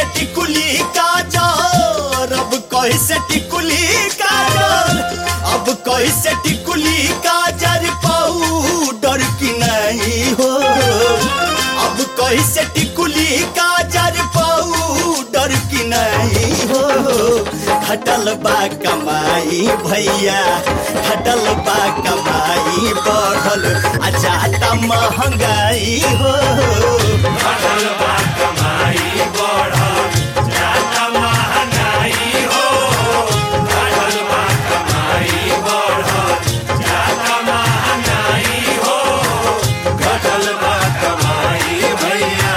टिकुली काजर अब कैसे टिकुली काजर अब कैसे टिकुली काजर पाउडर की नहीं हो अब कैसे टिकुली काजर पाउडर की नहीं हो खटल बा कमाई भैया खटल बा कमाई बढ़ल आ जाता महंगाई हो बढ़ल बा कमाई बढ़ल जाता महंगाई हो बढ़ल बा कमाई बढ़ल जाता महंगाई हो घटल बा कमाई भैया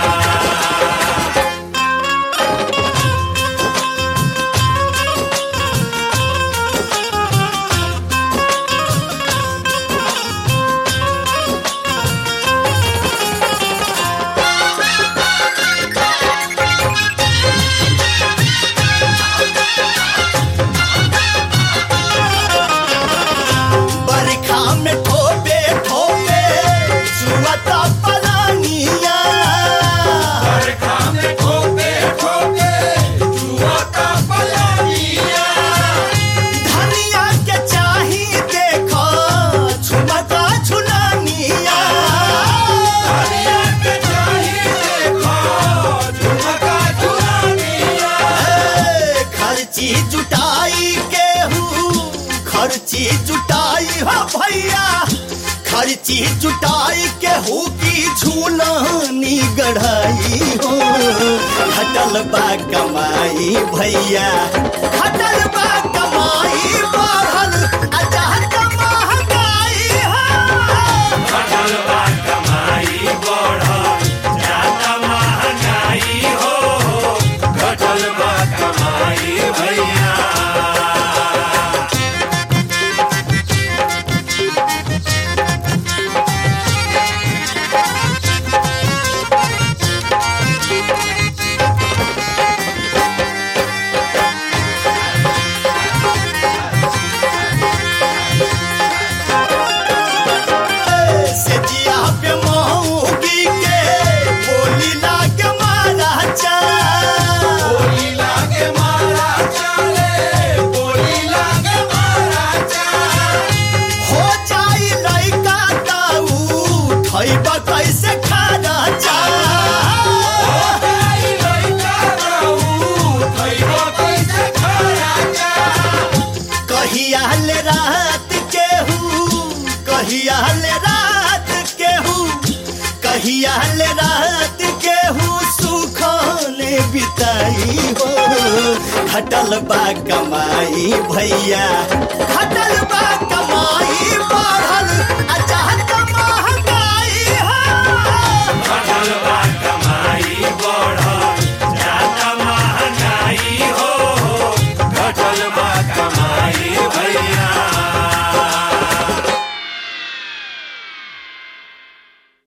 बरखा में ठोपे ठोपे सुअता पलानिया बरखा में ठोके ठोके जुआता पलानिया धनिया के चाही देखो छुमता छुलानिया हरिया के चाही देखो झुमका झुलानिया ए, खर्ची जुटाई केहू खर्ची जुटाई हो भैया खर्ची जुटाई केहू की झूलानी गढ़ाई हो खटल बा कमाई भैया खटल बा कमाई बढ़ल अचाहत महंगाई हो घटल बा कमाई बढ़ल जाता महंगाई हो घटल बा कमाई भैया से जिया पे मऊगी के बोली लाग मारा चा बोली लागे मारा चाले बोली लागे मारा चाले हो जाई लइका ताऊ खइबा कैसे खाना चा आई लइका रहू खइबो कैसे खाया जा कहिया ले रात केहू कहिया ले रात केहू कहिया ले रात केहू सुखले बिताई हो खटल बा कमाई भैया खटल बा कमाई बढ़ल